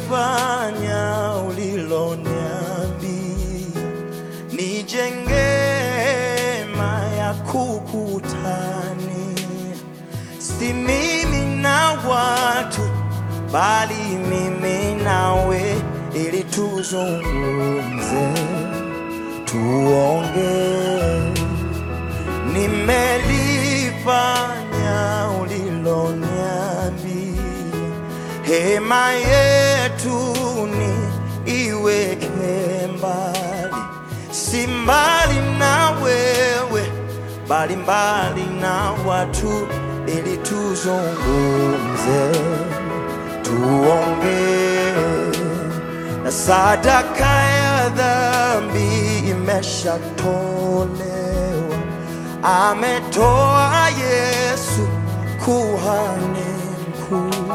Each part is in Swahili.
nimelifanya uliloniambia, nijenge hema ya kukutania, si mimi na watu, bali mimi nawe, ili tuzungumze, tuongee nimelifanya uliloniambia, hema yetu ni iweke mbali, si mbali na wewe, bali mbali na watu, ili tuzungumze, tuongee na sadaka ya dhambi imeshatolewa, ametoa Yesu kuhani mkuu,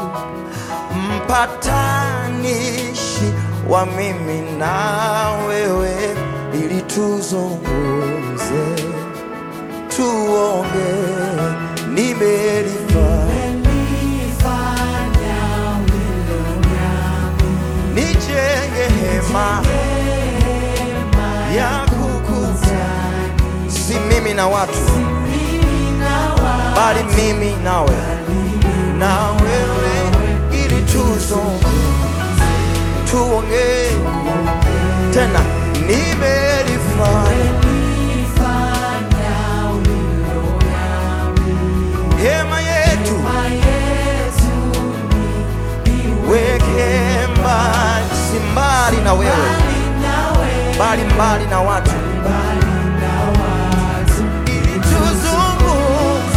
mpatanishi wa mimi na wewe, ili tuzungumze, tuongee, nimelifanya nijenge hema ya kukutana, si mimi na watu, bali mimi nawe na wewe, ili tuzungumze, tuongee tena, nimelifanya hema yetu weke mbali, si mbali na wewe, bali mbali na watu, ili tuzungumze.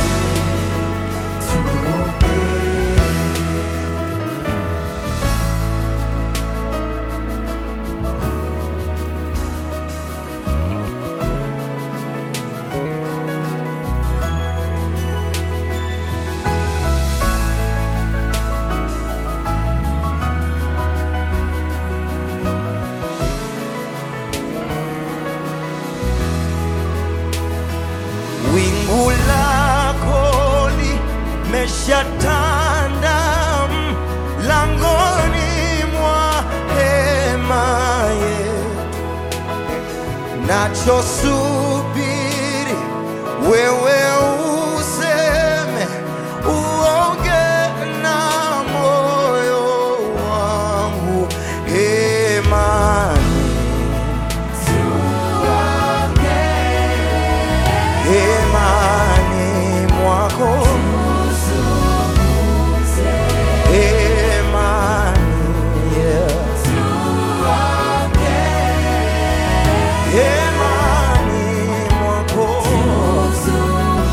Wingu lako limeshatanda mlangoni mwa hema yetu, nachosubiri wewe useme, uonge na moyo wangu hemani hemani mwako hemani yeah. hemani mwako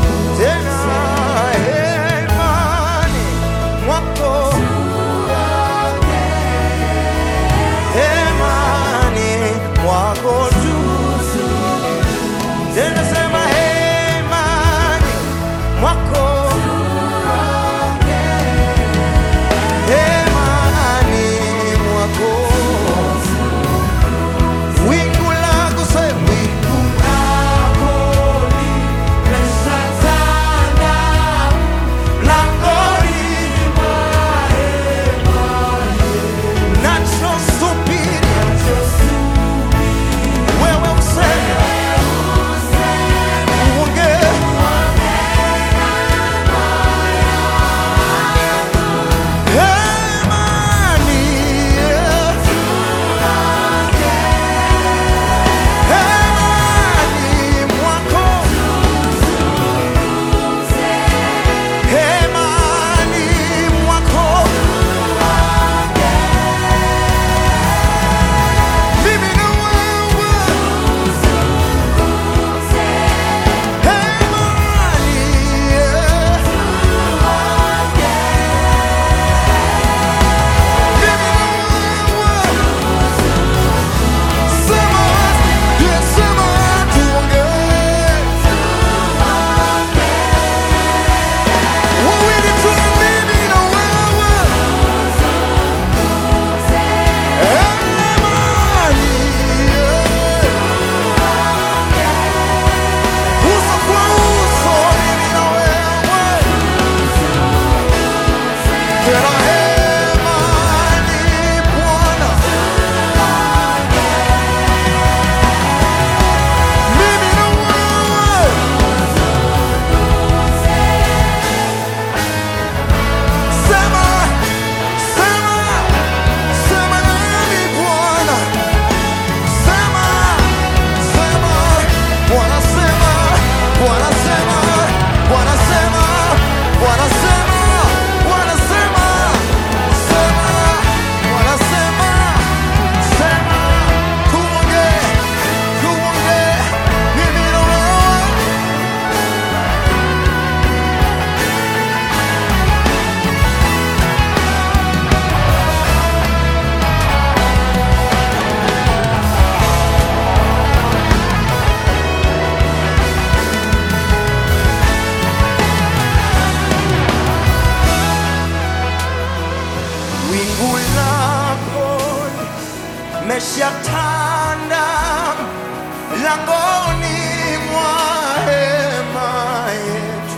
meshatanda langoni mwa hema yetu,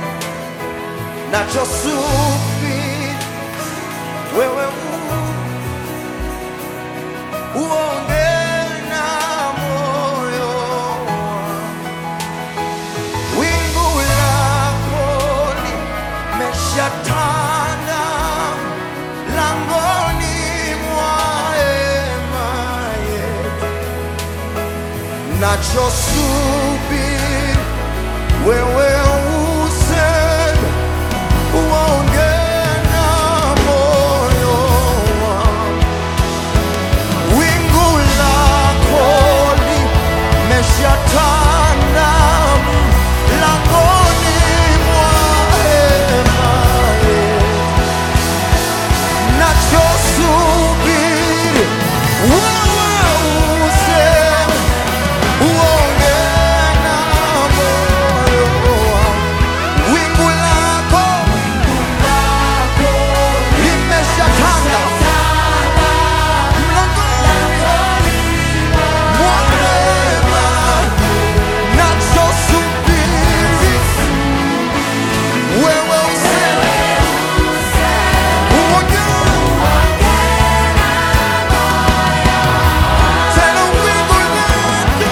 nachosubiri wewe u- uonge na moyo wangu. wingu lako limeshatanda langoni mwa hema yetu, nachosubiri wewe useme, uonge na moyo wangu. Wingu lako limeshatanda langoni mwa hema yetu, nachosubiri wewe useme, uonge na moyo wangu. Wingu lako limeshatanda mlangoni mwa hema, nachosubiri wewe useme, uonge tena wingu lako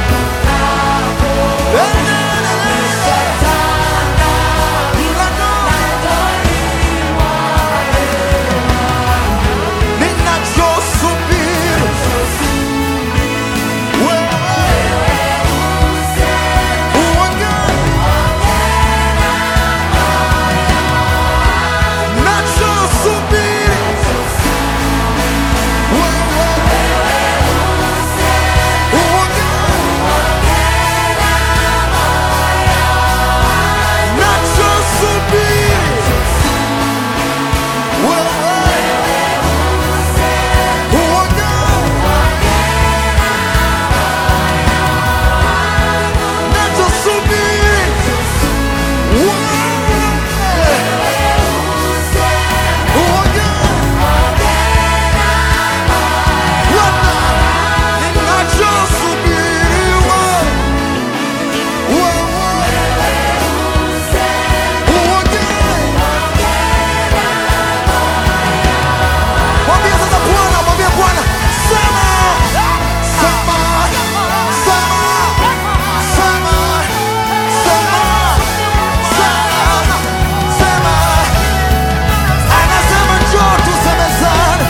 Mwambie sasa Bwana, mwambie Bwana, sema, sema, sema, sema, sema, sema, sema. Anasema njoo tusemezane.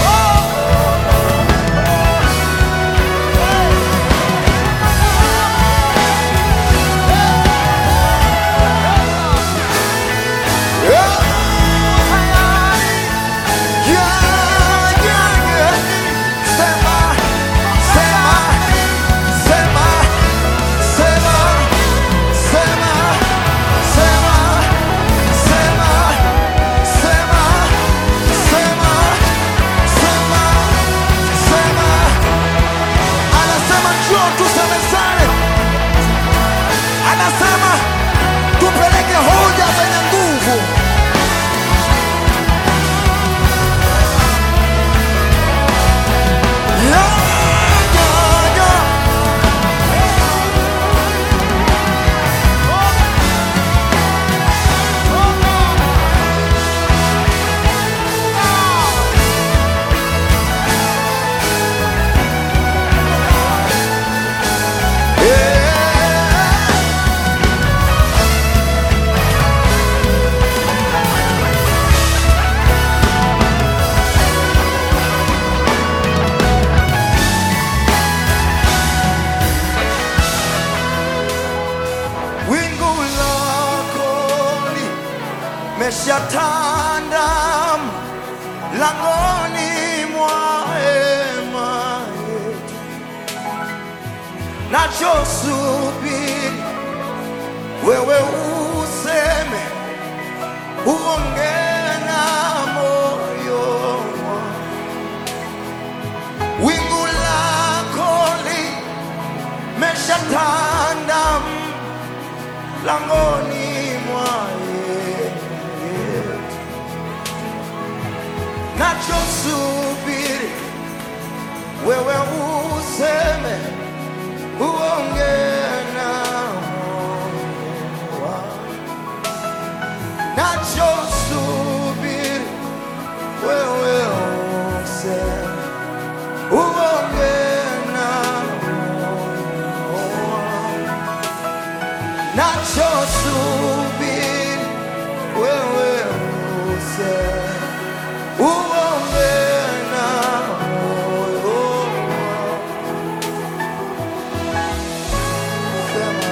Yeah, yeah, yeah. Sema, sema, sema, sema, sema, sema, sema, sema, sema, sema, sema. Anasema njoo tusemezane. Anasema tupeleke hoja zenye nguvu. Yeah, yeah, yeah. Yeah. wingu lako limeshatanda langoni mwa hema yetu, nachosubiri wewe useme, uonge na moyo wangu. wingu lako limeshatanda langoni mwa yetu, nachosubiri wewe useme, uongee na moyo wangu. Nachosubiri wewe useme, uongee na moyo wangu. Nachosubiri wewe useme, uongee na moyo wangu. Sema.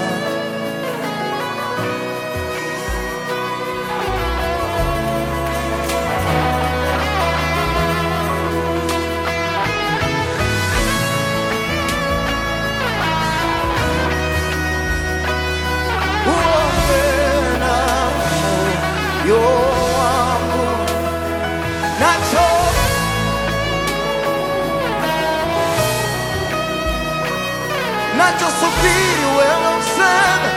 uongee na moyo wangu. Nacho nachosubiri wewe useme,